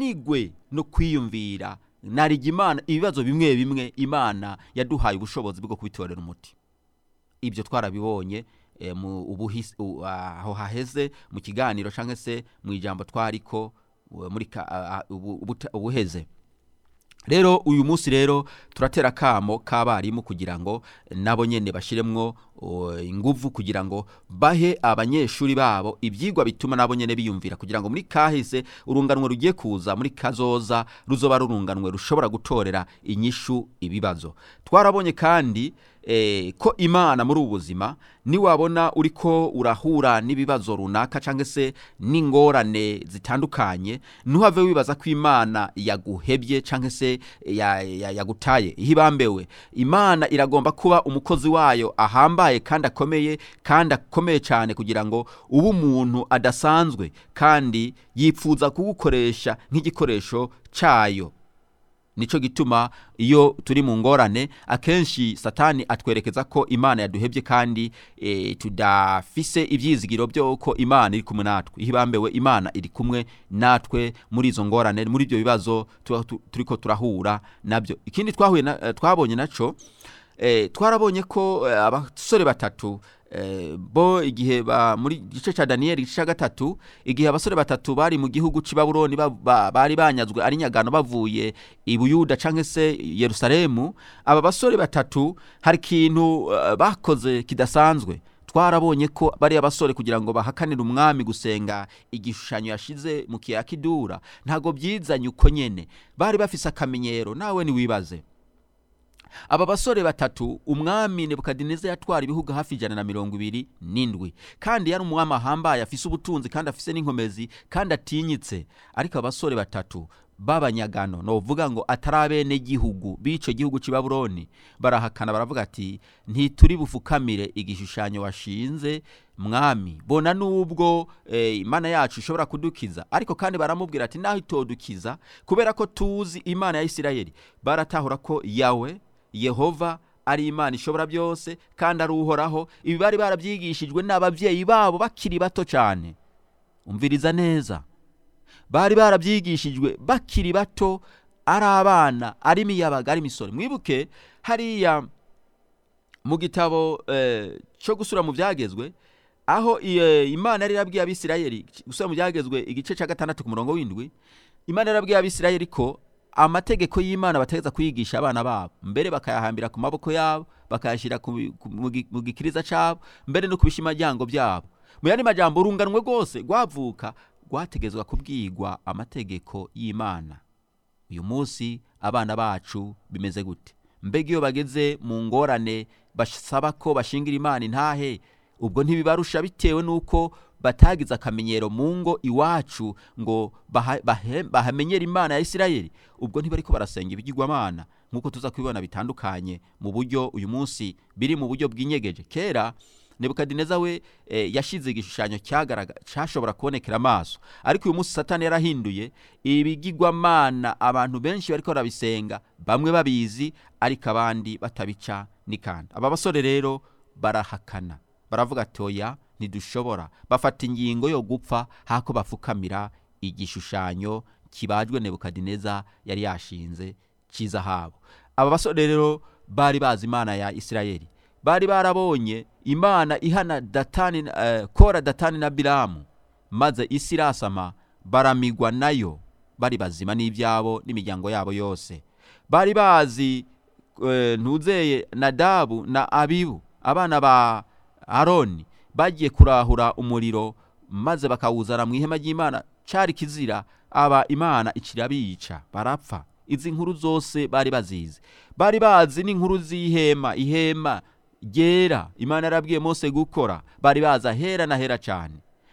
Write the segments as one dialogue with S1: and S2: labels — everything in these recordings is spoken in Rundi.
S1: bananigwe no kwiyumvira narigi imana ibibazo bimwe bimwe imana yaduhaye ubushobozi bwo kubitorera umuti ibyo twarabibonye eh, mu ubuhis- u- aho haheze mu kiganiro cyangwa se mu ijambo twariko uh, muri ka- a- a- ubu- ubuta- ubuheze rero uyu munsi rero turatera akamo k'abarimu kugira ngo nabo nyene bashiremwo uh, inguvu kugira ngo bahe abanyeshuri babo ibyigwa bituma nabo nyene biyumvira kugira ngo muri kahise urunganwe rugiye kuza muri kazoza ruzoba rurunganwe rushobora gutorera inyishu ibibazo twarabonye kandi eh, ko imana muri ubu buzima niwabona uriko urahura n'ibibazo runaka cyangwa se n'ingorane zitandukanye ntuhave wibaza ko imana yaguhebye cyangwa se ya- ya- yagutaye ihibambewe imana iragomba kuba umukozi wayo ahambaye kandi akomeye kandi akomeye cyane kugira ngo ube umuntu adasanzwe kandi yifuza kugukoresha nk'igikoresho cyayo nico gituma iyo turi mu ngorane akenshi satani atwerekeza ko imana yaduhebye kandi e, tudafise ibyizigiro byo ko imana iri kumwe natwe ihibambewe imana iri kumwe natwe muri izo ngorane muri ibyo bibazo tuba tu- turiko turahura nabyo ikindi twahuye na, eh, twabonye naco eh, twarabonye ko eh, abasore batatu eh, bo igihe ba muri gice ca Daniel gice ca gatatu igihe abasore batatu bari mu gihugu c'i Babuloni ba, ba, bari banyazwe ari nyagano bavuye i Buyuda canke se Yerusalemu aba basore batatu hari ikintu uh, bakoze kidasanzwe twarabonye ko bari abasore kugira ngo bahakanire umwami gusenga igishushanyo yashize mu kiyaga kidura ntago byizanye uko nyene bari bafise akamenyero nawe niwibaze aba basore batatu umwami nebukadineza yatwara ibihugu hafi ijana na mirongo ibiri n'indwi kandi yari umwami ahambaye afise ubutunzi kandi afise n'inkomezi kandi atinyitse ariko abasore batatu b'abanyagano novuga ngo atari abenegihugu b'ico gihugu c'i babuloni barahakana baravuga ati ntituri bufukamire igishushanyo washinze mwami bona nubwo eh, imana yacu ishobora kudukiza ariko kandi baramubwira ati naho itodukiza kubera ko tuzi imana ya isirayeli baratahura ko yawe yehova ari imana ishobora byose kandi ari uhoraho ibi bari barabyigishijwe n'ababyeyi babo bakiri bato cyane umviriza neza bari barabyigishijwe bakiri bato ari abana ari imiyabaga ari imisoro mwibuke hariya mu gitabo eh, cyo gusura mu byagezwe aho eh, imana yari yarabwiye abisirayeli gusura mu byagezwe igice cya gatandatu ku murongo w'indwi imana yarabwiye abisirayeli ko amategeko y'imana bategeza kuyigisha abana babo mbere bakayahambira ku maboko yabo bakayashyira ku bi- ku- mu gi- mu gikiriza cyabo mbere no ku bishimajyango byabo mu yandi majambo urunganwe rwose rwavuka rwategezwa kubwigwa amategeko y'imana uyu munsi abana bacu bimeze gute mbega iyo bageze mu ngorane basaba ko bashingira imana intahe ubwo ntibibarusha bitewe n'uko batagize akamenyero mu ngo iwacu ngo baha- bahe- bahamenyere imana ya isirayeli ubwo ntibariko barasenga ibigirwamana nk'uko tuza kubibona bitandukanye mu buryo uyu munsi biri mu buryo bw'inyegeje kera nebukadineza we eh, yashize igishushanyo cyagaraga- cyashobora kubonekera amaso ariko uyu munsi satani yarahinduye ibigirwamana abantu benshi bariko barabisenga bamwe babizi ariko abandi batabica n'ikanda aba basore rero barahakana baravuga ati oya ntidushobora bafata ingingo yo gupfa hako bafukamira igishushanyo kibajwe nebukadineza yari yashinze cy'izahabu aba basore rero bari bazi imana ya isirayeli bari barabonye imana ihana datani eh, kora datani na biramu maze isi irasama baramigwa nayo bari bazima n'ibyabo n'imiryango yabo yose bari bazi eh, ntuzeye nadabu na abibu abana ba aroni bagiye kurahura umuriro maze bakawuzana mu ihema ry'imana cari kizira aba imana ikirabica barapfa izi nkuru zose bari bazizi bari bazi n'inkuru z'ihema ihema ryera imana yarabwiye mose gukora bari bazi ahera na hera cyane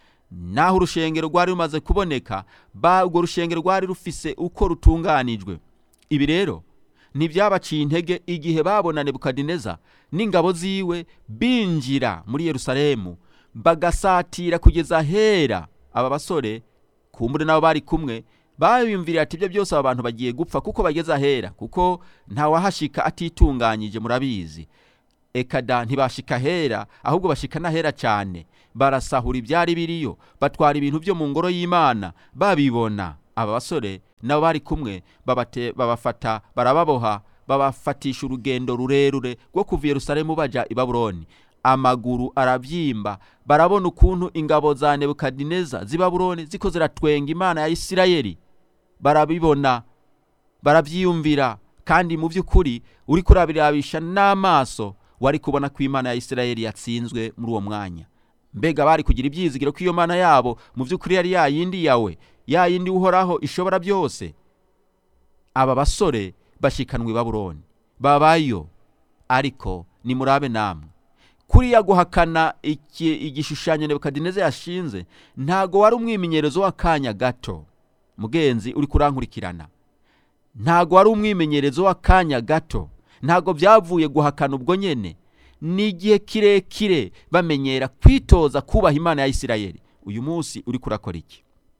S1: naho urushengero rwari rumaze kuboneka ba urwo rushengero rwari rufise uko rutunganijwe ibi rero ntibyabaciye intege igihe babona nebukadineza n'ingabo ziwe binjira muri yerusalemu bagasatira kugeza ahera aba basore kumbure nabo bari kumwe babiyumviriye ati ibyo byose aba bantu bagiye gupfa kuko bageze ahera kuko ntawahashika atitunganyije murabizi ekada ntibashika hera ahubwo bashika n'ahera cyane barasahura ibyari biriyo batwara ibintu byo mu ngoro y'imana babibona aba basore nabo bari kumwe babate- babafata barababoha babafatisha urugendo rurerure rwo kuva i yerusalemu baja i babuloni amaguru arabyimba barabona ukuntu ingabo za nebukadineza z'i babuloni ziko ziratwenga imana ya isirayeli barabibona barabyiyumvira kandi mu by'ukuri uri kurabirabisha n'amaso wari kubona ko imana ya isirayeli yatsinzwe muri uwo mwanya mbega bari kugira ibyizigiro ko iyo mana yabo mu by'ukuri yari ya yindi yawe ya yindi uhoraho ishobora byose aba basore bashikanwa i babuloni babayo ariko nimurabe namwe kuriya guhakana iki- igishushanyo nebukadineza yashinze ntago wari umwimenyerezo w'akanya gato mugenzi uri kurankurikirana ntago wari umwimenyerezo w'akanya gato ntago byavuye guhakana ubwo nyene ni igihe kirekire bamenyera kwitoza kubaha imana ya isirayeli uyu munsi uri kurakora iki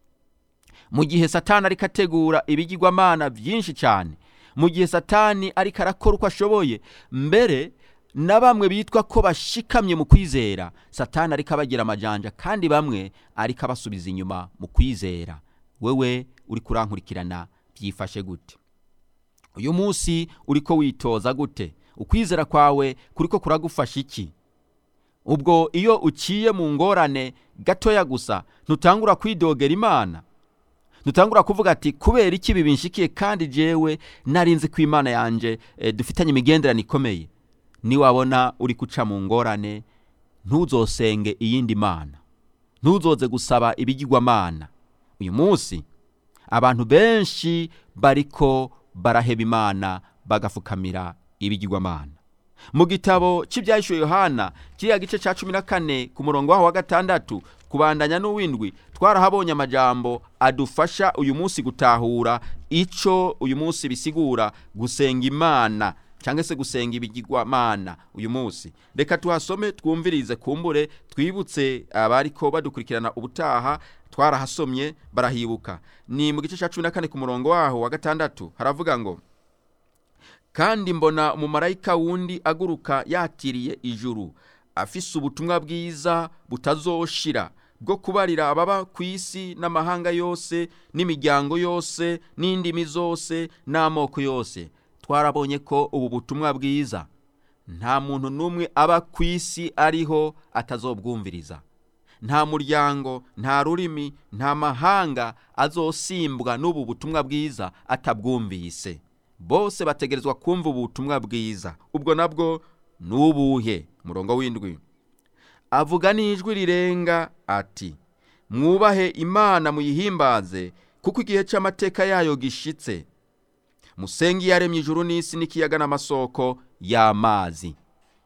S1: mu gihe satani ariko ategura ibigirwamana byinshi cyane mu gihe satani ariko arakora uko ashoboye mbere na bamwe bitwa ko bashikamye mu kwizera satani ariko abagira amajanja kandi bamwe ariko abasubiza inyuma mu kwizera wewe uri kurankurikirana byifashe gute uyu munsi uriko witoza gute ukwizera kwawe kuriko kuragufasha iki ubwo iyo uciye mu ngorane gatoya gusa ntutangura kwidogera imana ntutangura kuvuga ati kubera iki ibi binshikiye kandi jewe narinzi ko imana yanje e, dufitanye imigenderano ikomeye niwabona uri guca mu ngorane ntuzosenge iyindi mana ntuzoze gusaba ibigirwamana uyu munsi abantu benshi bariko baraheba imana bagafukamira ibigirwamana mu gitabo cy'ibyahishuwe yohana kiriya gice cya cumi na kane ku murongo waho wa gatandatu kubandanya n'uwindwi twarahabonye amajambo adufasha uyu munsi gutahura icyo uyu munsi bisigura gusenga imana cyangwa se gusenga ibigirwamana uyu munsi reka tuhasome twumvirize kumbure twibutse abariko badukurikirana ubutaha twarahasomye barahibuka ni mu gice cya cumi na kane ku murongo waho wa gatandatu haravuga ngo kandi mbona umumarayika wundi aguruka yatiriye ijuru afise ubutumwa bwiza butazoshira bwo kubarira ababa ku isi n'amahanga yose n'imiryango yose n'indimi zose n'amoko yose twarabonye ko ubu butumwa bwiza nta muntu n'umwe aba ku isi ariho atazobwumviriza nta muryango nta rurimi nta mahanga azosimbwa n'ubu butumwa bwiza atabwumvise bose bategerezwa kumva ubutumwa bwiza ubwo nabwo ni ubuhe murongo w'indwi avuga n'ijwi rirenga ati mwubahe imana muyihimbaze kuko igihe cy'amateka yayo gishitse musenge iyaremye ijuru n'isi n'ikiyaga n'amasoko y'amazi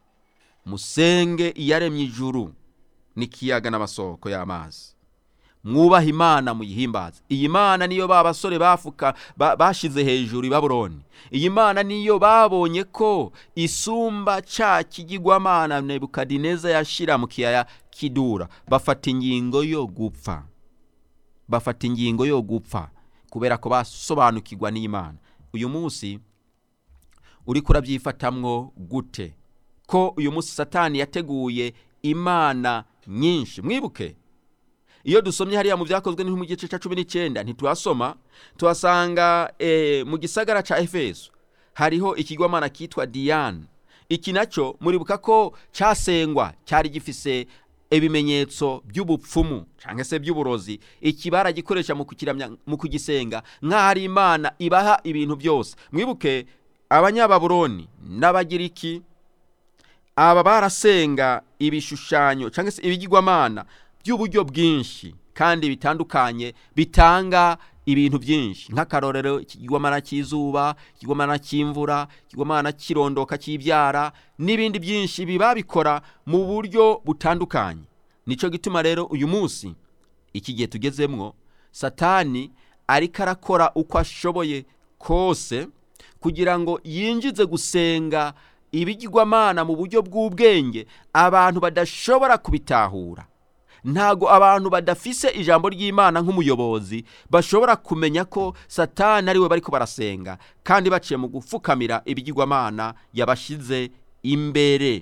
S1: musenge iyaremye ijuru n'ikiyaga n'amasoko y'amazi mwubaha imana muyihimbaze iyi mana niyo ba basore bafuka ba- bashize hejuru i babuloni iyi mana niyo babonye ko isumba ca kigirwamana nebukadineza yashira mu kiyaya kidura bafata ingingo yo gupfa bafata ingingo yo gupfa kubera ko basobanukirwa n'imana uyu munsi uriko urabyifatamwo gute ko uyu munsi satani yateguye imana nyinshi mwibuke iyo dusomye hariya mu byakozwe mu gice cya cumi n'icyenda ntituhasoma tuhasanga eh, mu gisagara cya efeso hariho ikigwamana kitwa diyane iki nacyo muribuka ko cyasengwa cyari gifise ibimenyetso by'ubupfumu cyangwa se by'uburozi iki baragikoresha mu kukiramya mu kugisenga nk'aho ari imana ibaha ibintu byose mwibuke abanyababuroni n'abagiriki aba barasenga ibishushanyo cyangwa se ibigirwamana by'uburyo bwinshi kandi bitandukanye bitanga ibintu byinshi nk'akarorero ikigwamana cy'izuba ikigwamana cy'imvura ikigwamana cy'irondoka cy'ibyara n'ibindi byinshi biba bikora mu buryo butandukanye nicyo gituma rero uyu munsi iki gihe tugezemwo satani ariko arakora uko ashoboye kose kugira ngo yinjize gusenga ibigirwamana mu buryo bw'ubwenge abantu badashobora kubitahura ntago abantu badafise ijambo ry'imana nk'umuyobozi bashobora kumenya ko satani ariwe bariko barasenga kandi baciye mu gupfukamira ibigirwamana yabashyize imbere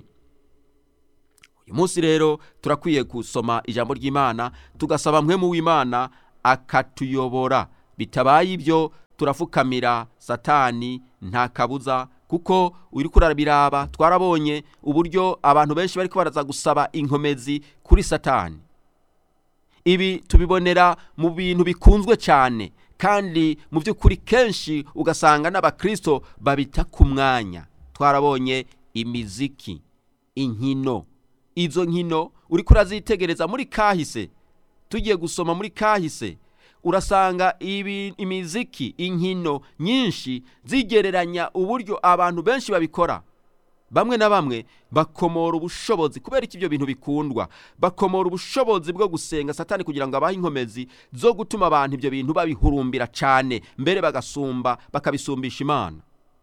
S1: uyu munsi rero turakwiye gusoma ijambo ry'imana tugasaba mwemu w'imana akatuyobora bitabaye ibyo turafukamira satani nta kabuza kuko uri kurabiraba twarabonye uburyo abantu benshi bari baraza gusaba inkomezi kuri satani ibi tubibonera mu bintu bikunzwe cyane kandi mu by'ukuri kenshi ugasanga n'abakristo babita ku mwanya twarabonye imiziki inkino izo nkino uri kurazitegereza muri kahise tugiye gusoma muri kahise urasanga ibi imiziki inkino nyinshi zigereranya uburyo abantu benshi babikora bamwe na bamwe bakomora ubushobozi kubera iki ibyo bintu bikundwa bakomora ubushobozi bwo gusenga satani kugira ngo abahe inkomezi zo gutuma abantu ibyo bintu babihurumbira cyane mbere bagasumba bakabisumbisha imana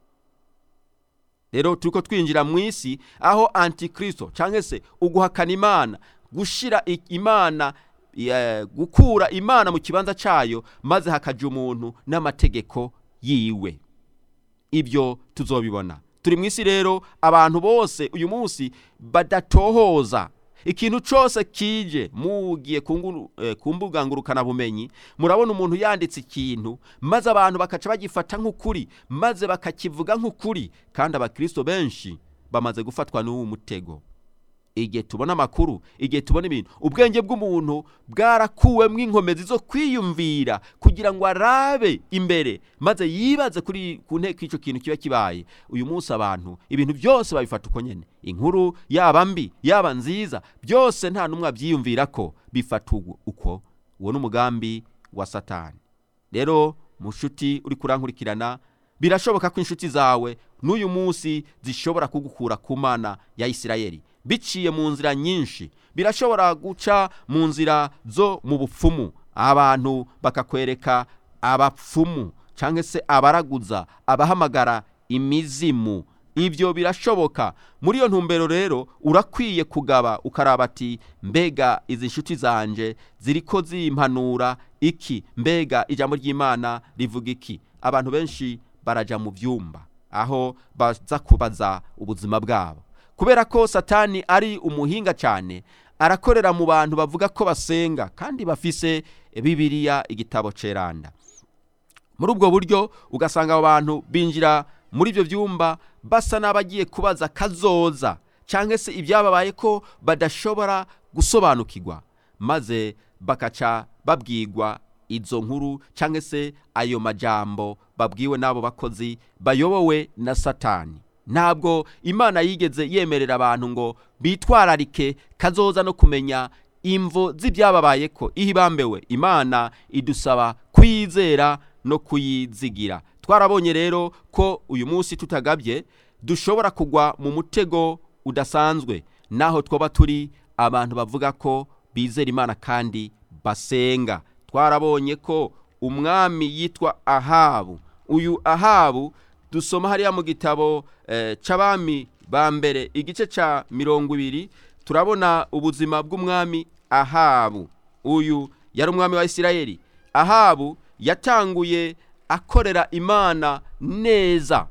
S1: rero turi ko twinjira mu isi aho antikristo cyangwa se uguhakana imana gushyira imana gukura imana mu kibanza cyayo maze hakajya umuntu n'amategeko yiwe ibyo tuzobibona turi mu isi rero abantu bose uyu munsi badatohoza ikintu cyose kije mugiye ku mbuga ngurukanabumenyi murabona umuntu yanditse ikintu maze abantu bakaca bagifata nk'ukuri maze bakakivuga nk'ukuri kandi abakirisito benshi bamaze gufatwa n'uwo mutego igihe tubona amakuru igihe tubona ibintu ubwenge bw'umuntu bwarakuwemo inkomezi zo kwiyumvira kugira ngo arabe imbere maze yibaze kuri ku nteko icyo kintu kiba kibaye uyu munsi abantu ibintu byose babifata uko nyine inkuru yaba mbi yaba nziza byose nta n'umwe abyiyumvira ko bifata uko uwo ni umugambi wa satani rero mu nshuti uri kurankurikirana birashoboka ko inshuti zawe n'uyu munsi zishobora kugukura ku mana ya isirayeli biciye mu nzira nyinshi birashobora guca mu nzira zo mu bupfumu abantu bakakwereka abapfumu cyangwa se abaraguza abahamagara imizimu ibyo birashoboka muri iyo ntumbero rero urakwiye kugaba ukaraba ati mbega izi nshuti zanje ziri ko zimpanura iki mbega ijambo ry'imana rivuga iki abantu benshi barajya mu byumba aho baza kubaza ubuzima bwabo kubera ko satani ari umuhinga cyane arakorera mu bantu bavuga ko basenga kandi bafise bibiriya igitabo ceranda muri ubwo buryo ugasanga abo bantu binjira muri ibyo byumba basa n'abagiye kubaza kazoza cyangwa se ibyababaye ko badashobora gusobanukirwa maze bakaca babwirwa izo nkuru cyangwa se ayo majambo babwiwe n'abo bakozi bayobowe na satani ntabwo imana yigeze yemerera abantu ngo bitwararike kazoza no kumenya imvo z'ibyababaye ko ihibambewe imana idusaba kuyizera no kuyizigira twarabonye rero ko uyu munsi tutagabye dushobora kugwa mu mutego udasanzwe naho twaba turi abantu bavuga ko bizera imana kandi basenga twarabonye ko umwami yitwa ahabu uyu ahabu dusoma hariya mu gitabo cy'abami ba mbere igice cya mirongo ibiri turabona ubuzima bw'umwami ahabu uyu yari umwami wa isirayeli ahabu yatanguye akorera imana neza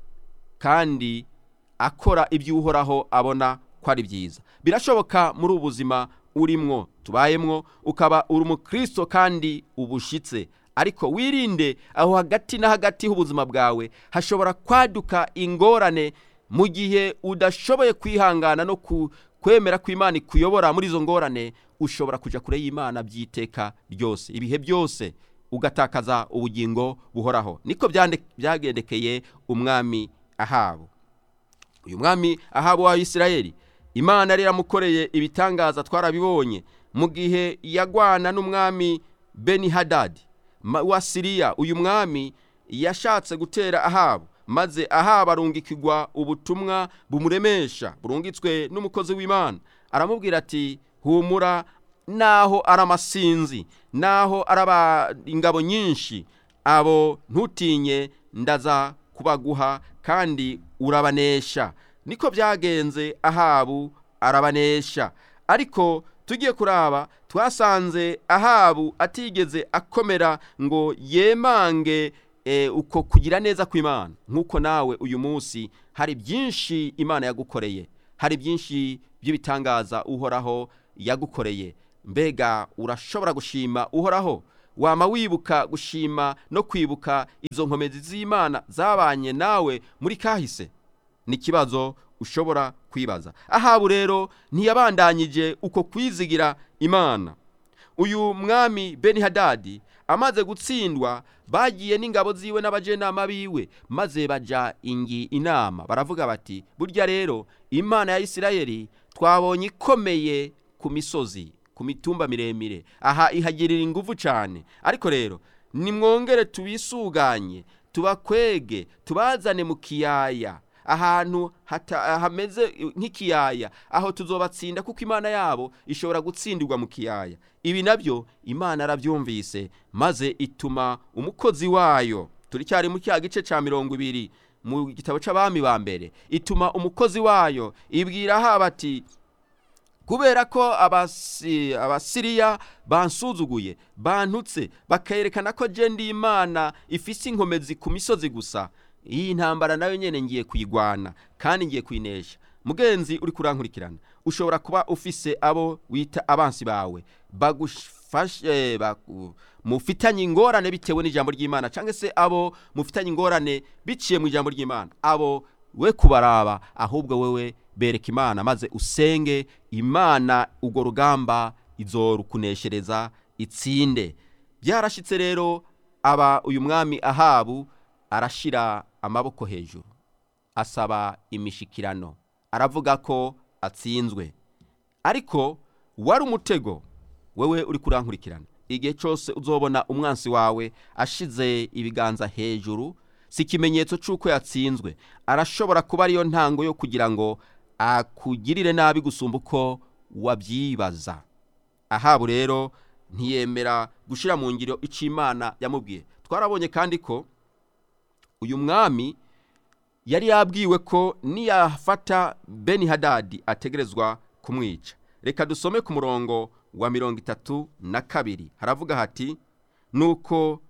S1: kandi akora iby'uhoraho abona ko ari byiza birashoboka muri ubu buzima urimwo tubayemwo ukaba uri umukristo kandi ubushyitse ariko wirinde aho hagati na hagati h'ubuzima bwawe hashobora kwaduka ingorane mu gihe udashoboye kwihangana no kwemera ko imana ikuyobora muri izo ngorane ushobora kujya kure y'imana by'iteka ryose ibihe byose ugatakaza ubugingo buhoraho niko byagendekeye umwami ahabu uyu mwami ahabu wa isirayeli imana yari yaramukoreye ibitangaza twarabibonye mu gihe yagwana n'umwami beni hadadi wa siriya uyu mwami yashatse gutera ahabu maze ahabu arungikirwa ubutumwa bumuremesha burungitswe n'umukozi w'imana aramubwira ati humura naho ari amasinzi naho ari ingabo nyinshi abo ntutinye ndaza kubaguha kandi urabanesha niko byagenze ahabu arabanesha ariko tugiye kuraba twasanze ahabu atigeze akomera ngo yemange uko kugira neza kw'imana nk'uko nawe uyu munsi hari byinshi imana yagukoreye hari byinshi by'ibitangaza uhoraho yagukoreye mbega urashobora gushima uhoraho wama wibuka gushima no kwibuka izo nkomezi z'imana zabanye nawe muri kahise ni ikibazo ushobora kwibaza ahabu rero ntiyabandanyije uko kwizigira imana uyu mwami beni hadadi amaze gutsindwa bagiye n'ingabo ziwe n'abajenama biwe maze baja ingi inama baravuga bati burya rero imana ya isirayeli twabonye ikomeye ku misozi ku mitumba miremire aha ihagirira ingufu cyane ariko rero nimwongere tubisuganye tubakwege tubazane mu kiyaya ahantu hata- hameze nk'ikiyaya aho tuzobatsinda kuko imana yabo ishobora gutsindirwa mu kiyaya ibi nabyo imana arabyumvise maze ituma umukozi wayo turicyari mu cya gice cya mirongo ibiri mu gitabo cy'abami ba mbere ituma umukozi wayo ibwira haba ati kubera ko abasi- abasiriya bansuzuguye bantutse bakerekana ko je ndi imana ifise inkomezi ku misozi gusa iyi ntambara nayo nyene ngiye kuyigwana kandi ngiye kuyinesha mugenzi uri kurankurikirana ushobora kuba ufise abo wita abansi bawe bagufashe baku- mufitanye ingorane bitewe n'ijambo ry'imana cyangwa se abo mufitanye ingorane biciye mu ijambo ry'imana abo we kubaraba ahubwo wewe bereka imana maze usenge imana urwo rugamba izorukuneshereza itsinde byarashitse rero aba uyu mwami ahabu arashira amaboko hejuru asaba imishikirano aravuga ko atsinzwe ariko wari umutego wewe uri kurankurikirana igihe cyose uzobona umwansi wawe ashize ibiganza hejuru si ikimenyetso cy'uko yatsinzwe arashobora kuba ariyo ntango yo kugira ngo akugirire nabi gusumba uko wabyibaza ahabu rero ntiyemera gushyira mu ngiro icyo imana yamubwiye twarabonye kandi ko uyu mwami yari yabwiwe ko niyafata beni hadadi ategerezwa kumwica reka dusome ku murongo wa mirongo itatu na kabiri haravuga hati nuko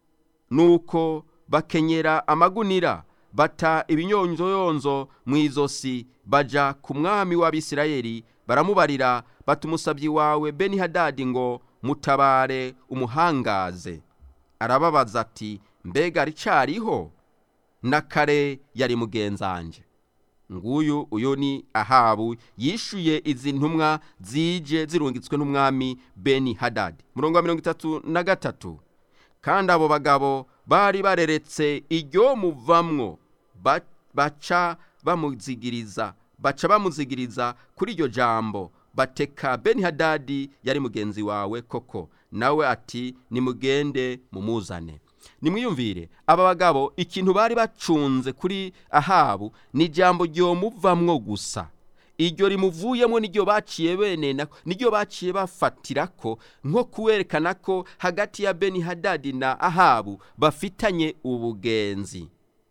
S1: nuko bakenyera amagunira bata ibinyonzoyonzo mu izosi baja ku mwami w'abisirayeli baramubarira bata umusabyi wawe beni hadadi ngo mutabare umuhangaze arababaza ati mbega ricariho na kare yari mugenzanje nguyu uyu ni ahabu yishuye izi ntumwa zije zirungitswe n'umwami beni hadadi murongo wa mirongo itatu na gatatu kandi abo bagabo bari bareretse iryo muvamwo ba- baca bamuzigiriza baca bamuzigiriza kuri iryo jambo bateka beni hadadi yari mugenzi wawe koko nawe ati nimugende mumuzane nimwiyumvire aba bagabo ikintu bari bacunze kuri ahabu ni ijambo ryomuvamwo gusa iryo rimuvuyemo niryo baciye bene nako niryo baciye bafatira ko nko kuwerekana ko hagati ya beni hadadi na ahabu bafitanye ubugenzi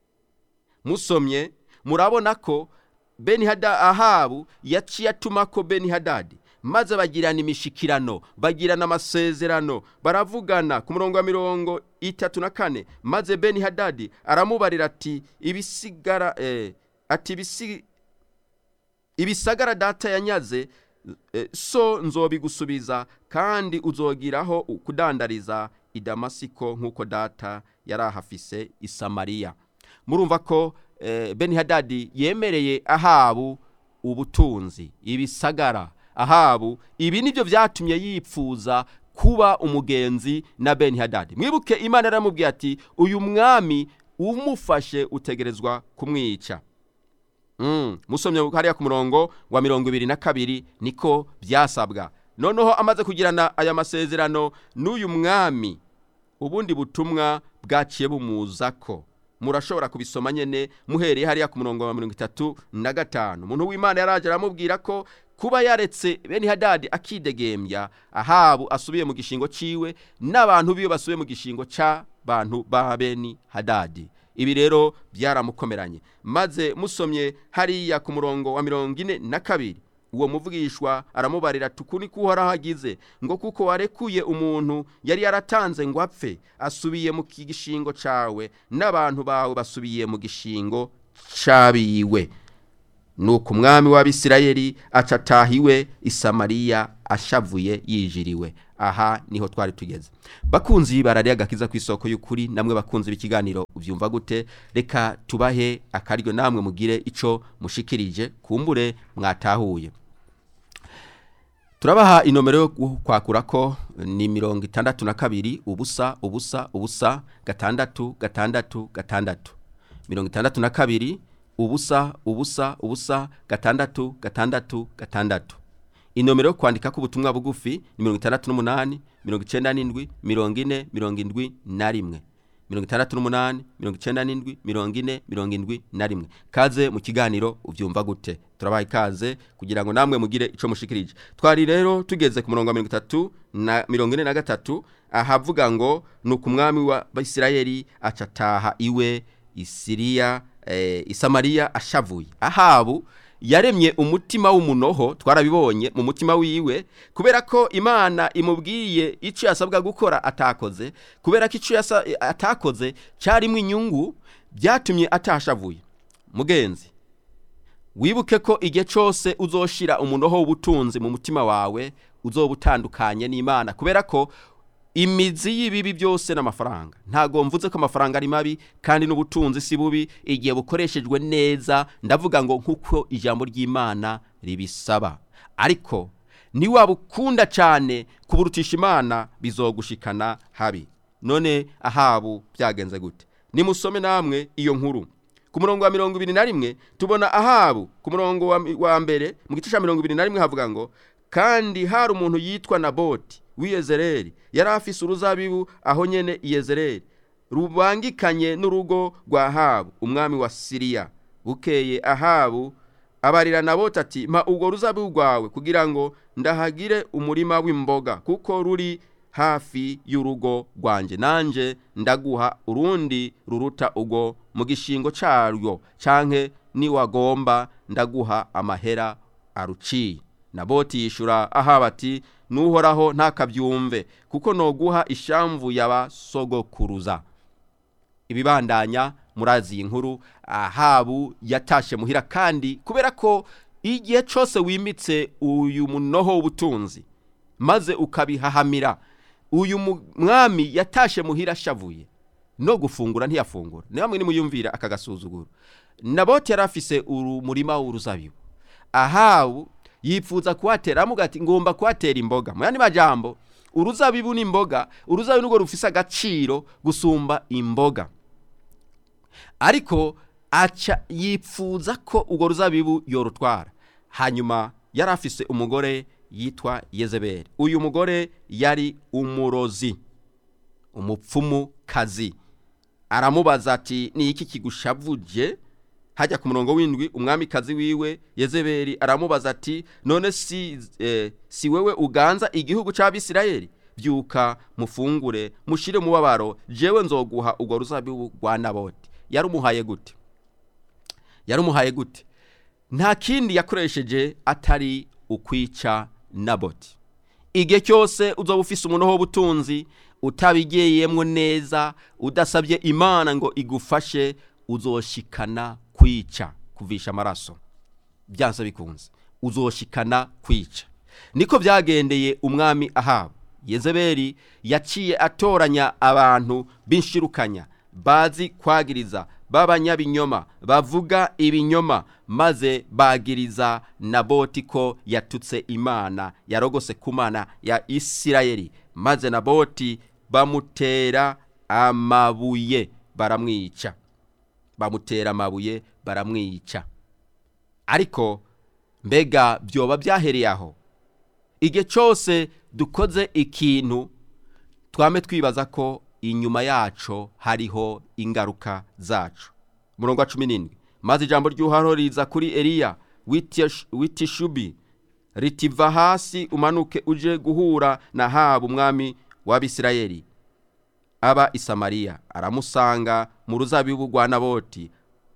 S1: musomye murabona ko beni hada ahabu yaciye atuma ko beni hadadi maze bagirana imishikirano bagirana amasezerano baravugana ku murongo wa mirongo itatu na kane maze beni hadadi aramubarira ati ibisigara eh, ati ibisi ibisagara data yanyaze eh, so nzobigusubiza kandi uzogiraho kudandariza i damasiko nk'uko data yari ahafise i samariya murumva ko eh, beni hadadi yemereye ahabu ubutunzi ibisagara ahabu ibi nibyo byatumye yipfuza kuba umugenzi na beni hadadi mwibuke imana yaramubwiye ati uyu mwami umufashe utegerezwa kumwica Mm, musomye hariya ku murongo wa mirongo ibiri na kabiri niko byasabwa noneho amaze kugirana aya masezerano n'uyu mwami ubundi butumwa bwaciye bumuza ko murashobora kubisoma nyene muhereye hariya ku murongo wa mirongo itatu na gatanu umuntu w'imana yaraje aramubwira ko kuba yaretse beni hadadi akidegembya ahabu asubiye mu gishingo ciwe n'abantu biwe basubiye mu gishingo c'abantu ba beni hadadi ibi rero byaramukomeranye maze musomye hariya ku murongo wa mirongo ine na kabiri uwo muvugishwa aramubarira ati uku niko uhoraho agize ngo kuko warekuye umuntu yari yaratanze ngo apfe asubiye mu gishingo cawe n'abantu bawe basubiye mu gishingo cabiwe nuko umwami w'abisirayeli aca atahiwe isamariya ashavuye yijiriwe aha niho twari tugeze bakunzi barariye agakiza ku isoko y'ukuri namwe bakunzi b'ikiganiro ubyumva gute reka tubahe akaryo namwe mugire ico mushikirije kumbure mwatahuye turabaha inomero yo kwakura ko ni mirongo itandatu na kabiri ubusa ubusa ubusa gatandatu gatandatu gatandatu mirongo itandatu na kabiri ubusa ubusa ubusa gatandatu gatandatu gatandatu inomero yo kwandika ko ubutumwa bugufi ni mirongo itandatu n'umunani mirongo icyenda n'indwi mirongo ine mirongo indwi na rimwe mirongo itandatu n'umunani mirongo icyenda n'indwi mirongo ine mirongo indwi na rimwe kaze mu kiganiro ubyumva gute turabaha ikaze kugira ngo namwe mugire icyo mushikirije twari rero tugeze ku murongo wa mirongo itatu na mirongo ine na gatatu ahavuga ngo ni uku umwami wa isirayeli acataha iwe isiriya isamariya ashavuye ahabu yaremye umutima w'umunoho twarabibonye mu mutima wiwe kubera ko imana imubwiye icyo yasabwa gukora atakoze kubera ko icyo atakoze cyarimo inyungu byatumye atashavuye mugenzi wibuke ko igihe cyose uzoshira umunoho w'ubutunzi mu mutima wawe uzoba utandukanye n'imana kubera ko imizi y'ibibi byose n'amafaranga ntago mvuze ko amafaranga ari mabi kandi n'ubutunzi si bubi igihe bukoreshejwe neza ndavuga ngo nk'uko ijambo ry'imana ribisaba ariko niwaba ukunda cyane kuburutisha imana bizogushikana habi none ahabu byagenze gute nimusome namwe iyo nkuru ku murongo wa mirongo ibiri na rimwe tubona ahabu ku murongo wa mbere mu gice cya mirongo ibiri na rimwe havuga ngo kandi hari umuntu yitwa naboti w'iyezereri yari afise uruzabibu aho nyene iyezereri rubangikanye n'urugo rwa ahabu umwami wa siriya bukeye ahabu abarira naboti ati mpa ubwo ruzabibu rwawe kugira ngo ndahagire umurima w'imboga kuko ruri hafi y'urugo rwanjye nanjye ndaguha urundi ruruta ubwo mu gishingo cyaryo canke niwagomba ndaguha amahera aruciye naboti yishura ahaba ati nuhoraho ntakabyumve kuko noguha ishamvu y'abasogokuruza ibibandanya murazi iyi nkuru ahabu yatashe muhira kandi kubera ko igihe cyose wimitse uyu munoho w'ubutunzi maze ukabihahamira uyu mwami yatashe muhira ashavuye no gufungura ntiyafungura ni bamwe nimuyumvira aka gasuzuguro naboti yari afise umurima w'uruzabibu ahabu yifuza kuhatera amuga ati ngomba kuhatera imboga mu yandi majambo uruzabibu n'imboga uruzabibu nubwo rufise agaciro gusumba imboga ariko aca yifuza ko urwo ruzabibu yorutwara hanyuma yari afise umugore yitwa yezeberi uyu mugore yari umurozi umupfumu kazi aramubaza ati ni iki kigushavuje hajya ku murongo w'indwi umwamikazi wiwe yezeberi aramubaza ati none si eh, si wewe uganza igihugu cy'abisirayeli byuka mufungure mushire mubabaro jewe nzoguha urwo ruzabibu rwa naboti yarumuhaye gute yarumuhaye gute nta kindi yakoresheje atari ukwica naboti igihe cyose uzoba ufise umunoho w'ubutunzi utabigeyemwo neza udasabye imana ngo igufashe uzoshikana kwica kuvisha amaraso byanze bikunze uzoshikana kwica niko byagendeye umwami ahaba yezeberi yaciye atoranya abantu b'inshirukanya bazi kwagiriza b'abanyabinyoma bavuga ibinyoma maze bagiriza naboti ko yatutse imana yarogose ku mana ya isirayeli maze naboti bamutera amabuye baramwica bamutera amabuye baramwica ariko mbega byoba byahereye aho igihe cyose dukoze ikintu twame twibaza ko inyuma yacu hariho ingaruka zacu murongo wa cumi n'indwi maze ijambo ry'uharo riza kuri eliya witishubi ritiva hasi umanuke uje guhura na haba umwami w'abisirayeli aba i samariya aramusanga mu ruzabibu rwa naboti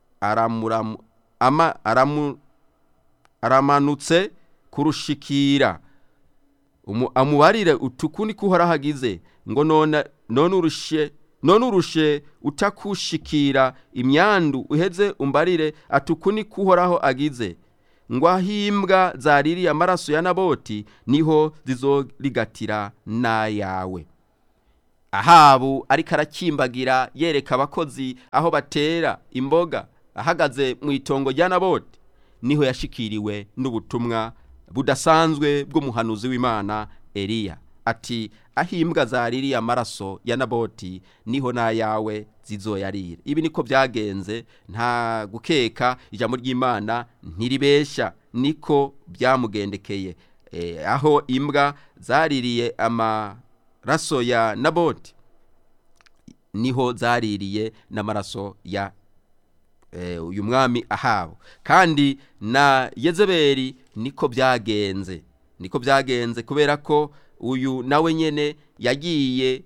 S1: aramanutse kurushikira amubarire utuku niko uhoraho agize ngo none urushe none urushe utakushikira imyandu uheze umbarire atuku niko uhoraho agize ngo ahimbwa zaririye amaraso ya naboti niho zizorigatira n'ayawe ahabu ariko arakimbagira yereka abakozi aho batera imboga ahagaze mu itongo rya naboti niho yashikiriwe n'ubutumwa budasanzwe bw'umuhanuzi w'imana eliya ati ahimbwa zaririye amaraso ya naboti niho n'ayawe zizoyarira ibi niko byagenze nta gukeka ijambo ry'imana ntiribeshya niko byamugendekeye aho imbwa zaririye amaraso ya naboti niho zaririye n'amaraso ya uyu mwami ahabo kandi na yezeberi niko byagenze niko byagenze kubera ko uyu nawe nyine yagiye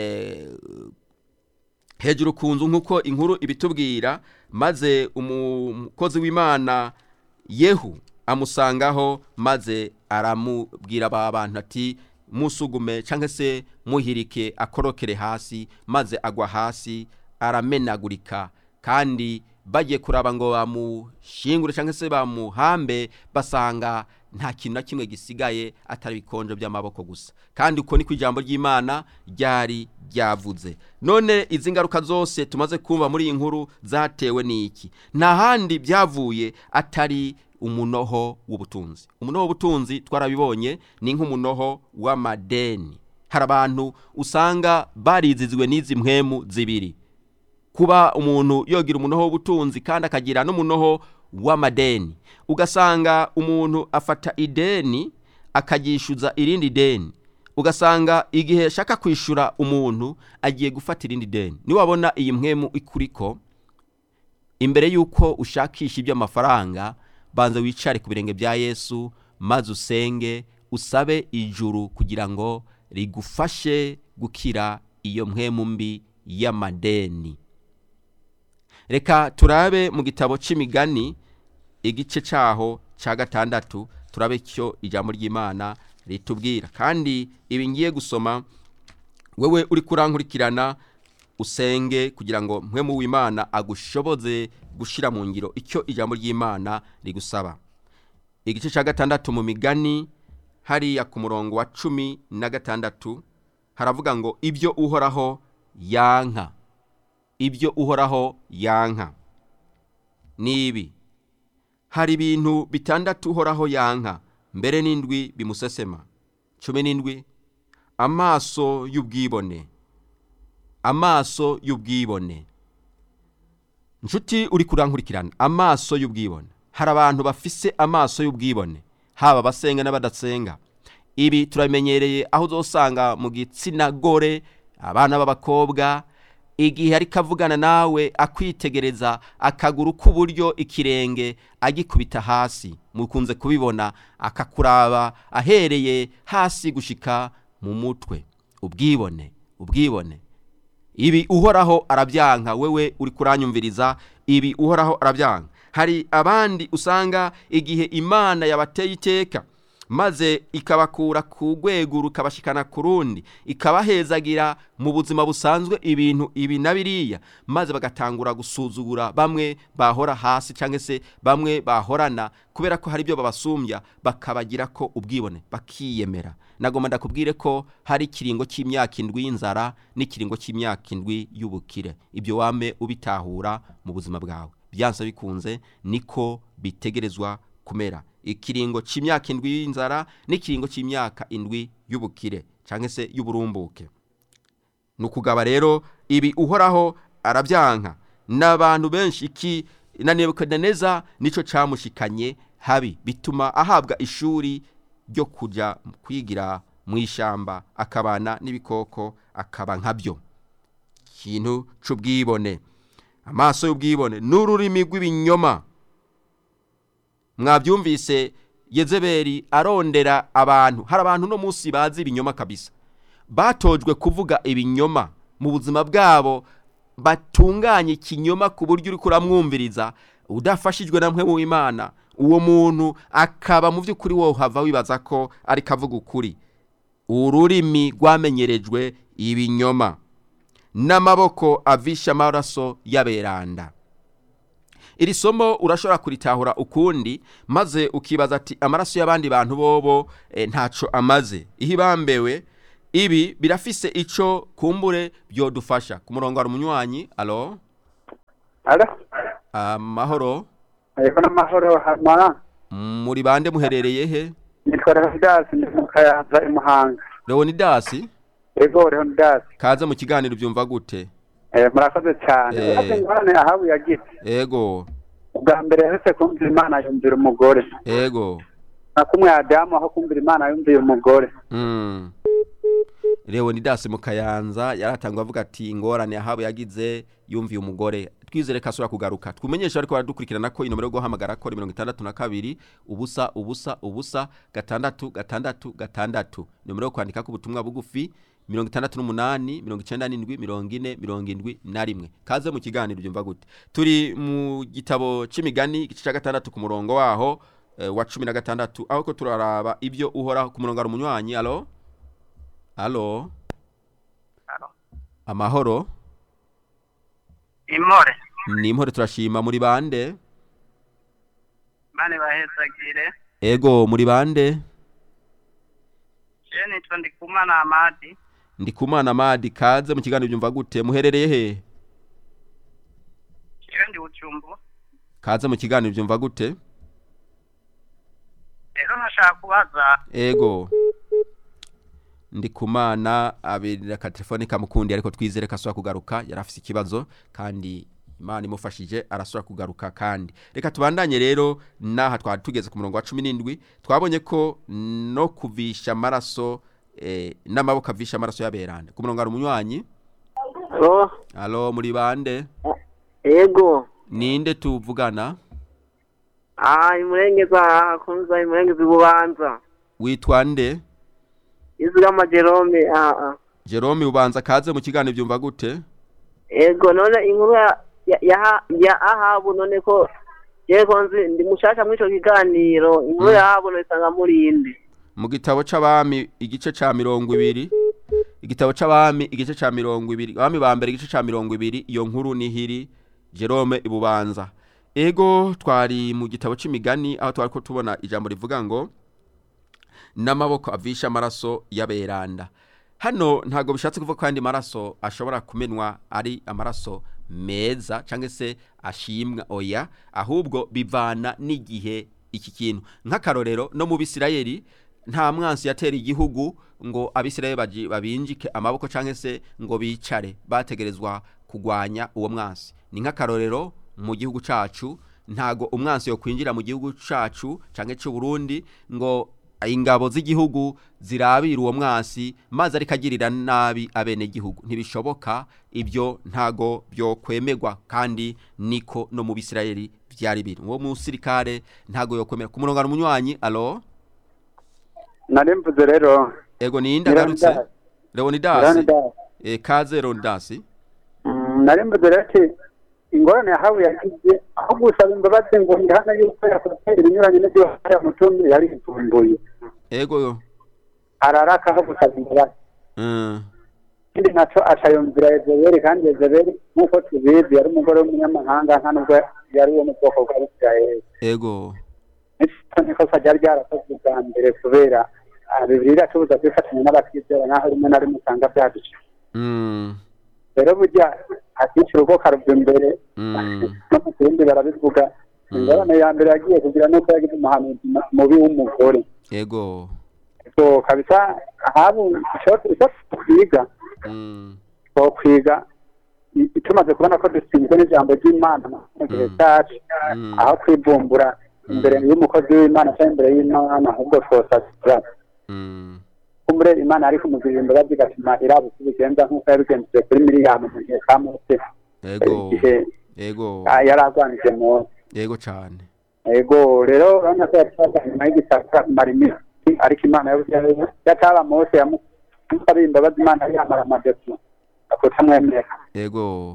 S1: hejuru ku nzu nk'uko inkuru ibitubwira maze umukozi w'imana yehu amusangaho maze aramubwira aba bantu ati musugume cyangwa se muhirike akorokere hasi maze agwa hasi aramenagurika kandi bagiye kuraba ngo bamushingure cyangwa se bamuhambe basanga nta kintu na kimwe gisigaye atari ibikonjo by'amaboko gusa kandi uko niko ijambo ry'imana ryari ryavuze none izi ngaruka zose tumaze kumva muri iyi nkuru zatewe n'iki nta handi byavuye atari umunoho w'ubutunzi umunoho w'ubutunzi twarabibonye ni nk'umunoho w'amadeni hari abantu usanga barizizwe n'izi mpwemu zibiri kuba umuntu yogira umunoho w'ubutunzi kandi akagira n'umunoho w'amadeni ugasanga umuntu afata ideni akaryishyuza irindi deni ugasanga igihe ashaka kwishyura umuntu agiye gufata irindi deni niwabona iyi mpwemu ikuriko imbere y'uko ushakisha iby'amafaranga banza wicare ku birenge bya yesu maze usenge usabe ijuru kugira ngo rigufashe gukira iyo mpwemu mbi y'amadeni reka turabe mu gitabo cy'imigani igice cyaho cya gatandatu turabe icyo ijambo ry'imana ritubwira kandi ibi ngiye gusoma wowe uri kurankurikirana usenge kugira ngo mpwemu w'imana agushoboze gushyira mu ngiro icyo ijambo ry'imana rigusaba igice cya gatandatu mu migani hariya ku murongo wa cumi na gatandatu haravuga ngo ibyo uhoraho yanka ibyo uhoraho yanka ni ibi hari ibintu bitandatu uhoraho yanka mbere n'indwi bimusesema cumi n'indwi amaso y'ubwibone amaso y'ubwibone inshuti uri kurankurikirana amaso y'ubwibone hari abantu bafise amaso y'ubwibone haba abasenga n'abadasenga ibi turamenyereye aho uzasanga mu gitsina gore abana b'abakobwa igihe ariko avugana nawe akwitegereza akaguru k'uburyo ikirenge agikubita hasi mukunze kubibona akakuraba ahereye hasi gushika mu mutwe ubwibone ubwibone ibi uhoraho arabyanka wewe uri kuranyumviriza ibi uhoraho arabyanka hari abandi usanga igihe imana yabateye iteka maze ikabakura ku rwego rukabashikana ku rundi ikabahezagira mu buzima busanzwe ibintu ibi na biriya maze bagatangura gusuzugura bamwe bahora hasi cyangwa se bamwe bahorana kubera ko hari ibyo babasumbya bakabagira ko ubwibone bakiyemera nagomba ndakubwire ko hari ikiringo cy'imyaka indwi y'inzara n'ikiringo cy'imyaka indwi y'ubukire ibyo wame ubitahura mu buzima bwawe byanse bikunze niko bitegerezwa kumera ikiringo cy'imyaka indwi y'inzara n'ikiringo cy'imyaka indwi y'ubukire cyangwa se y'uburumbuke ni ukugaba rero ibi uhoraho arabyanka n'abantu benshi iki na nebukadineza nicyo cyamushikanye habi bituma ahabwa ishuri ryo kujya kwigira mu ishyamba akabana n'ibikoko akaba nkabyo ikintu cy'ubwibone amaso y'ubwibone n'ururimi rw'ibinyoma mwabyumvise yezeberi arondera abantu hari abantu no munsi bazi ibinyoma kabisa batojwe kuvuga ibinyoma mu buzima bwabo batunganya ikinyoma ku buryo uri kuramwumviriza udafashijwe na mwe w'imana uwo muntu akaba mu by'ukuri wowe uhava wibaza ko ariko avuga ukuri ururimi rwamenyerejwe ibinyoma n'amaboko avisha amaraso y'aberanda iri somo urashobora kuritahura ukundi maze ukibaza ati amaraso y'abandi bantu bobo eh, ntaco amaze ihibambewe ibi birafise ico kumbure byodufasha ku murongo hari umunywanyi alo
S2: Alo,
S1: amahoro
S2: ariko n'amahoro hama
S1: muri bande muherereye he
S2: nitwa Leonidas ndi mu Kayanza i Muhanga.
S1: leonidasi
S2: Ego Leonidas,
S1: kaze mu kiganiro byumva gute
S2: eh, murakoze cyane.
S1: Eh.
S2: Urazi ingorane ahabu yagize.
S1: ego
S2: Ubwa mbere yaretse kumvira Imana yumvira umugore.
S1: ego
S2: Na kumwe Adamu aho kumvira Imana yumvira umugore.
S1: Mm. Leonidas mu Kayanza yaratangwa avuga ati ingorane yahabu yagize yumviye umugore twizere ko asubira kugaruka twumenyesha ariko baradukurikirana ko inomero yo guhamagara ko ari mirongo itandatu na kabiri ubusa ubusa ubusa gatandatu gatandatu gatandatu inomero yo kwandika ko ubutumwa bugufi mirongo itandatu n'umunani mirongo icyenda n'indwi mirongo ine mirongo indwi na rimwe kaze mu kiganiro byumva gute turi mu gitabo c'imigani igice cya gatandatu ku murongo waho eh, wa cumi na gatandatu aho ko turaraba ibyo uhoraho ku murongo hari umunywanyi alo alo amahoro
S3: imore
S1: ni impore turashima muri bande
S3: bane bahezagire
S1: ego muri bande
S3: je nitwa ndikumana amadi
S1: ndi kumana madi kaze mu kiganiro byumva gute muherereye he
S3: jewe ndi bucumbu
S1: kaze mu kiganiro byumva gute
S3: rero nashaka kubaza
S1: ego ndi kumana abirira ka telefone kamukundi ariko twizere ko asubira kugaruka yari afise ikibazo kandi imana imufashije arasubira kugaruka kandi reka tubandanye rero n'aha twari tugeze ku murongo wa cumi n'indwi twabonye ko no kuvisha amaraso eh, n'amaboko avisha amaraso y'aberande ku murongo hari umunywanyi
S4: Oh,
S1: alo muri bande
S4: ego.
S1: ninde tuvugana
S4: Ah, imurengeza kunza imurengeza bubanza.
S1: witwa nde
S4: Izigama Jerome ah ah.
S1: jerome ubanza kaze mu kiganiro byumva gute
S4: Ego none inkuru ya ya ya, ya ahabu none ko je konzi ndi mushasha mwico kiganiro inkuru ya ahabu no isanga muri indi.
S1: mu gitabo c'abami igice ca mirongo ibiri igitabo c'abami igice ca mirongo ibiri abami ba mbere igice ca mirongo ibiri iyo nkuru nihiri jerome ibubanza ego twari mu gitabo c'imigani aho twari ko tubona ijambo rivuga ngo n'amaboko avisha amaraso y'aberanda hano ntabwo bishatse kuvuga ko andi maraso ashobora kumenwa ari amaraso meza cyangwa se ashimwa oya ahubwo bivana n'igihe iki kintu nk'akarorero no mu bisirayeli nta mwansi yatera igihugu ngo abisirayeli baji- babinjike amaboko cyangwa se ngo bicare bategerezwa kugwanya uwo mwansi ni nk'akarorero mu gihugu cacu ntago umwansi yo kwinjira mu gihugu cacu canke c'u Burundi ngo ingabo z'igihugu zirabira uwo mwasi maze ariko agirira nabi abene gihugu ntibishoboka ibyo ntago byo kwemegwa kandi niko no mu bisirayeli byari biri uwo musirikare ntago yo kwemera ku murongo hari umunywanyi alo
S2: Nari mvuze rero
S1: ego ni ndagarutse
S2: Leonidas.
S1: Leonidas
S2: Leonidas.
S1: e, kaze Leonidas
S2: Mm, nari mvuze rero ati ingorane yahabu yagize aho gusaba imbabazi ngo ndihana yuko yakoze ibinyuranye n'ibyo yari mutumye yari yivumbuye.
S1: ego
S2: Araraka aho gusaba imbabazi.
S1: mm,
S2: ikindi naco acayumvira Yezebeli kandi Yezebeli nk'uko tubizi yari umugore w'umunyamahanga nta nubwo yari uwo mu bwoko bwa Isirayeli
S1: ego
S2: nico nikosa ryari ryarakozwe bwa mbere kubera ah, Bibiliya iratubuza kwifatanya n'abatizera naho rimwe na rimwe usanga byaduca
S1: mm,
S2: rero burya akica urugo karuva imbere
S1: mm,
S2: no mu kindi barabivuga ingorane ya mbere yagiye kugira nuko yagize umuhanuzi mu- mubi w'umugore
S1: ego
S2: so kabisa ahabu ico ico twiga
S1: mm,
S2: twokwiga i- tumaze kubona ko dutsinzwe n'ijambo ry'imana mu gihe
S1: Mm.
S2: cyacu
S1: mm,
S2: aho kwivumbura imbere y'umukozi w'imana cyangwa imbere y'imana ahubwo twosasira
S1: mm,
S2: kumbure imana yari kumugirira imbabazi igatuma iraba uko ibigenza nk'uko yabigenjeje kuri miriyamu mu gihe ka mose
S1: ego
S2: igihe
S1: ego
S2: ah, yari arwanije mose
S1: ego cane
S2: ego rero urabona ko yatwaga nyuma y'igisaka kumara iminsi ariko imana yabuze yataba mose yamusabiye imbabazi imana yari yamara amadepo akutamwemera
S1: ego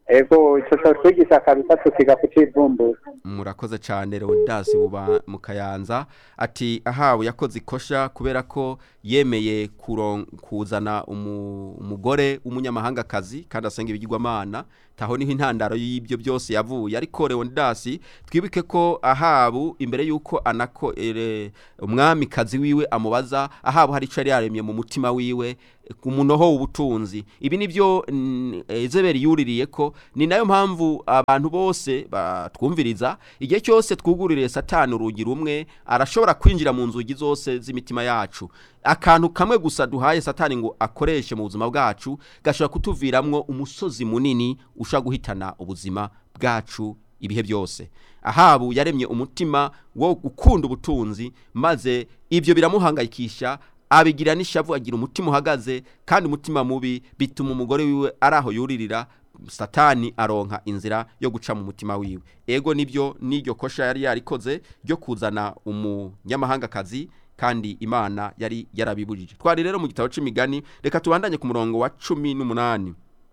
S2: ego ico co twigisha kabisa tukiga kucivumbura
S1: murakoze cyane leonidas buba mu kayanza ati ahawe yakoze ikosha kubera ko yemeye kuron- kuzana umu- umugore w'umunyamahangakazi kandi asenga ibigirwamana taho niho intandaro y'ibyo byose yavuye ariko leonidas twibuke ko ahabu imbere y'uko anako ere, umwamikazi wiwe amubaza ahabu hari icyo yari yaremye mu mutima wiwe ku munoho w'ubutunzi ibi nibyo mm, ezeberi yuririye ko ni nayo mpamvu abantu bose batwumviriza igihe cyose twugururiye satani urugi rumwe arashobora kwinjira mu nzugi zose z'imitima yacu akantu kamwe gusa duhaye satani ngo akoreshe mu buzima bwacu gashobora kutuviramwo umusozi munini ushobora guhitana ubuzima bwacu ibihe byose ahabu yaremye umutima wo gukunda ubutunzi maze ibyo biramuhangayikisha abigira n'ishavu agira umutima uhagaze kandi umutima mubi bituma umugore wiwe ari aho yuririra satani aronka inzira yo guca mu mutima wiwe ego nibyo n'iryo kosha yari yarikoze ryo kuzana umunyamahangakazi kandi imana yari yarabibujije twari rero mu gitabo c'imigani reka tubandanye ku murongo wa cumi n'umunani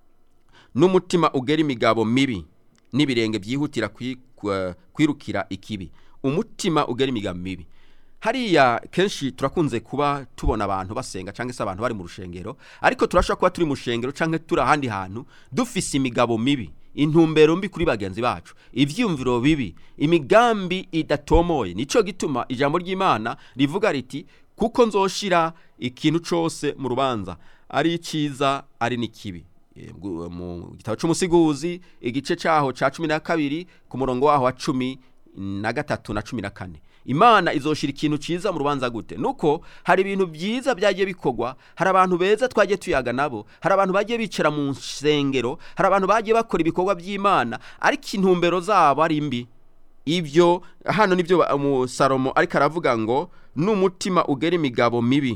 S1: n'umutima ugera imigabo mibi n'ibirenge byihutira kwi- kwa- kwirukira ikibi umutima ugera imigabo mibi hariya kenshi turakunze kuba tubona abantu basenga cyangwa se abantu bari mu rushengero ariko turashobora kuba turi mu rushengero cyangwa turi ahandi hantu dufise imigabo mibi intumbero mbi kuri bagenzi bacu ivyumviro bibi imigambi idatomoye nico gituma ijambo ry'imana rivuga riti kuko nzoshira ikintu cose mu rubanza ari iciza ari n'ikibi E, mu- mu gitabo c'umusiguzi igice caho ca cumi na kabiri ku murongo waho wa cumi na gatatu na cumi na kane imana izoshira ikintu ciza mu rubanza gute nuko hari ibintu byiza byagiye bikorwa hari abantu beza twagiye tuyaga nabo hari abantu bagiye bicara mu nsengero hari abantu bagiye bakora ibikorwa by'imana ariko intumbero zabo ari mbi ibyo hano nibyo ba- mu salomo ariko aravuga ngo n'umutima ugera imigabo mibi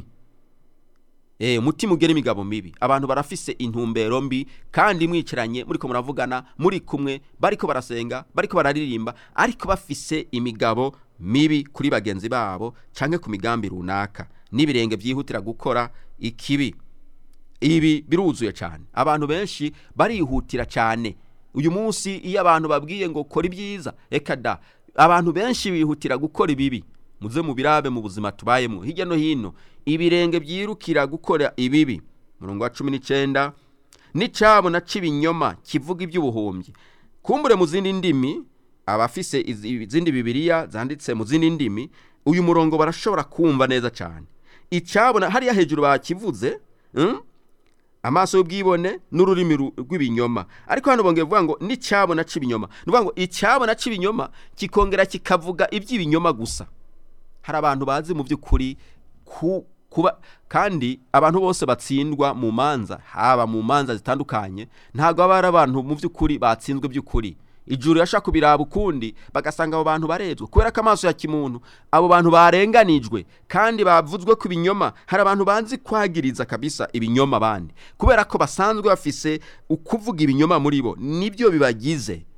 S1: Eh, umutima ugera imigabo mibi abantu barafise intumbero mbi kandi mwicaranye muriko muravugana muri kumwe bariko barasenga bariko bararirimba ariko bafise imigabo mibi kuri bagenzi babo canke ku migambi runaka n'ibirenge byihutira gukora ikibi ibi biruzuye cyane abantu benshi barihutira cyane uyu munsi iyo abantu babwiye ngo kora ibyiza reka da abantu benshi bihutira gukora ibibi muze mubirabe mu buzima tubayemo hirya no hino ibirenge byirukira gukora ibibi murongo wa cumi n'icyenda n'icyabo na cy'ibinyoma kivuga iby'ubuhumbyi kumbure mu zindi ndimi abafise izi- izindi bibiriya zanditse mu zindi ndimi uyu murongo barashobora kumva neza cyane icyabona hariya hejuru bakivuze mm? amaso y'ubwibone n'ururimi ru- rw'ibinyoma ariko hano bongeye kuvuga ngo n'icyabona cy'ibinyoma ni ukuvuga ngo icyabona cy'ibinyoma kikongera kikavuga iby'ibinyoma gusa hari abantu bazi mu by'ukuri ku kuba kandi abantu bose batsindwa mu manza haba mu manza zitandukanye ntabwo baba ari abantu mu by'ukuri batsinzwe by'ukuri ijuru yashaka kubiraba ukundi bagasanga abo bantu barezwe kubera ko amaso ya kimuntu abo bantu barenganijwe kandi bavuzwe ku binyoma hari abantu banzi kwagiriza kabisa ibinyoma abandi kubera ko basanzwe bafise ukuvuga ibinyoma muri bo nibyo bibagize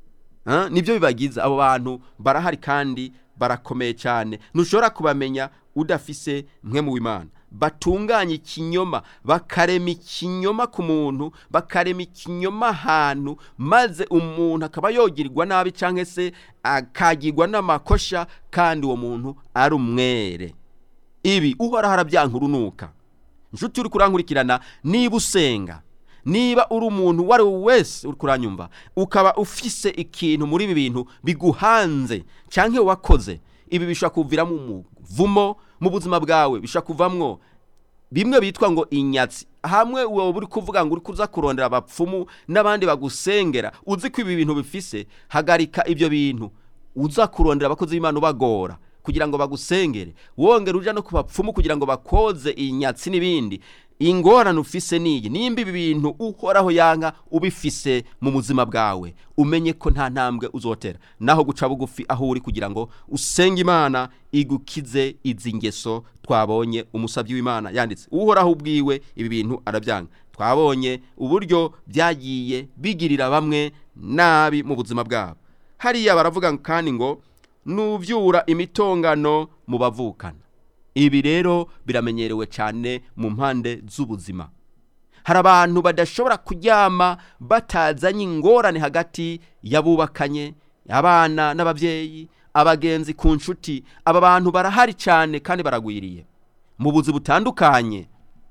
S1: Ah, nibyo bibagize abo bantu barahari kandi barakomeye cyane ntushobora kubamenya udafise mwe mu w'imana batunganya ikinyoma bakarema ikinyoma ku muntu bakarema ikinyoma ahantu maze umuntu akaba yogirirwa nabi cyangwa se akagirwa n'amakosha kandi uwo muntu ari umwere ibi uhoraho arabyanka urunuka inshuti uri kurankurikirana niba usenga niba uri umuntu uwo ari we wese uri kuranyumva ukaba ufise ikintu muri ibi bintu biguhanze cyangwa wakoze ibi bishobora kuviramo umuvumo mu buzima bwawe bishobora kuvamwo bimwe bitwa ngo inyatsi hamwe wowe uri kuvuga ngo uri kuza kurondera abapfumu n'abandi bagusengera uzi ko ibi bintu bifise hagarika ibyo bintu uza kurondera abakozi b'imana ubagora kugira ngo bagusengere wongera uja no ku bapfumu kugira ngo bakoze inyatsi n'ibindi ingorane ufise niyi nimba ibi bintu uhoraho yanka ubifise mu buzima bwawe umenye ko nta ntambwe uzotera naho guca bugufi aho uri kugira ngo usenge imana igukize izi ngeso twabonye umusabyi w'imana yanditse uhoraho ubwiwe ibi bintu arabyanga twabonye uburyo byagiye bigirira bamwe nabi mu buzima bwabo hariya baravuga kandi ngo nubyura imitongano mu bavukana ibi rero biramenyerewe cyane mu mpande z'ubuzima hari abantu badashobora kuryama batazanye ingorane hagati y'abubakanye abana n'ababyeyi abagenzi ku nshuti aba bantu barahari cyane kandi baragwiriye mu buzi butandukanye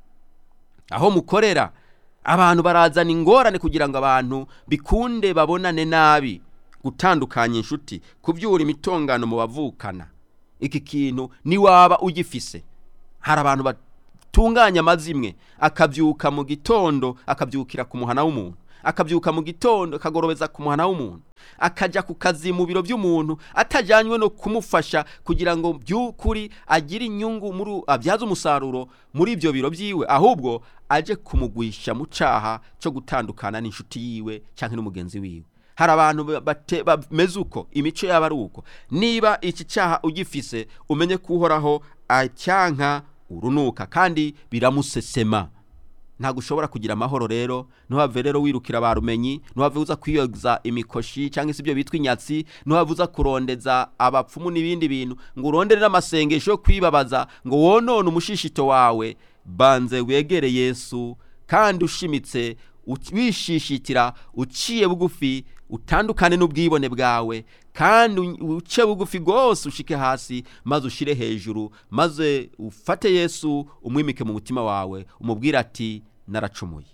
S1: aho mukorera abantu barazana ingorane kugira ngo abantu bikunde babonane nabi gutandukanya inshuti kubyura imitongano mu bavukana iki kintu niwaba ugifise hari abantu batunganya amazimwe akabyuka mu gitondo akabyukira ku muhana w'umuntu akabyuka mu gitondo akagorobeza ku muhana w'umuntu akajya ku kazi mu biro by'umuntu atajyanywe no kumufasha kugira ngo by'ukuri agire inyungu muri abyaze umusaruro muri ibyo biro byiwe ahubwo aje kumugwisha mu cyaha cyo gutandukana n'inshuti yiwe cyangwa n'umugenzi wiwe hari abantu bate- bameze uko imico yaba ari uko niba iki cyaha ugifise umenye ko uhoraho acyanka urunuka kandi biramusesema ntabwo ushobora kugira amahoro rero ntuhave rero wirukira ba rumenyi ntuhave uza kwiyoza imikoshi cyangwa se ibyo bitwa inyatsi ntuhave uza kurondeza abapfumu n'ibindi bintu ngo urondere n'amasengesho yo kwibabaza ngo wonone umushishito wawe banze wegere yesu kandi ushimitse uc- wishishitira uciye bugufi utandukane n'ubwibone bwawe kandi u- uce bugufi rwose ushike hasi maze ushire hejuru maze ufate yesu umwimike mu mutima wawe umubwire ati naracumuye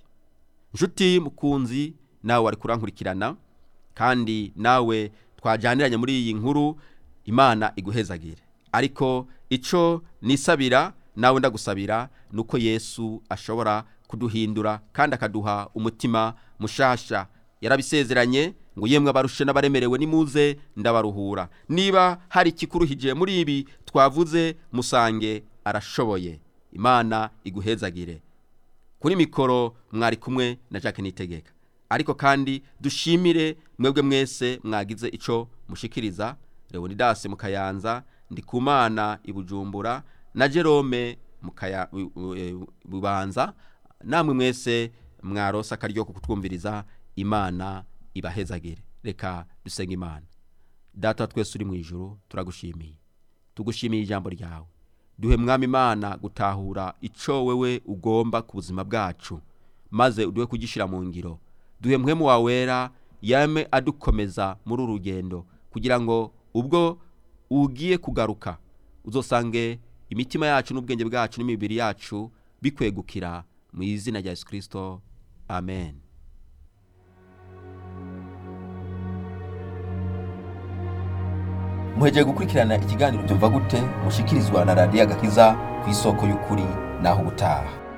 S1: nshuti mukunzi nawe wari kurankurikirana kandi nawe twajyaniranye muri iyi nkuru imana iguhezagire ariko icyo nisabira nawe ndagusabira ni uko yesu ashobora kuduhindura kandi akaduha umutima mushasha yarabisezeranye ngo yemwe abarushe n'abaremerewe nimuze ndabaruhura niba hari ikikuruhije muri ibi twavuze musange arashoboye imana iguhezagire kuri mikoro mwari kumwe na Jacques Nitegeka ariko kandi dushimire mwebwe mwese mwagize ico mushikiriza Leonidas mukayanza ndikumana ibujumbura na Jerome mukaya bu- bu- eh, bubanza namwe mwese mwarosa akaryo ko kutwumviriza imana ibahezagire reka dusenga imana data wa twese uri mu ijuru turagushimiye tugushimiye ijambo ryawe duhe mwami imana gutahura icyo wewe ugomba ku buzima bwacu maze uduhe kugishyira mu ngiro duhe mwemu wawe wera yame adukomeza muri uru rugendo kugira ngo ubwo ugiye kugaruka uzosange imitima yacu n'ubwenge bwacu n'imibiri yacu bikwegukira mu izina rya yesu kirisito amen muhejeje gukurikirana ikiganiro byumva gute mushikirizwa na radiyo agakiza ku isoko y'ukuri naho ubutaha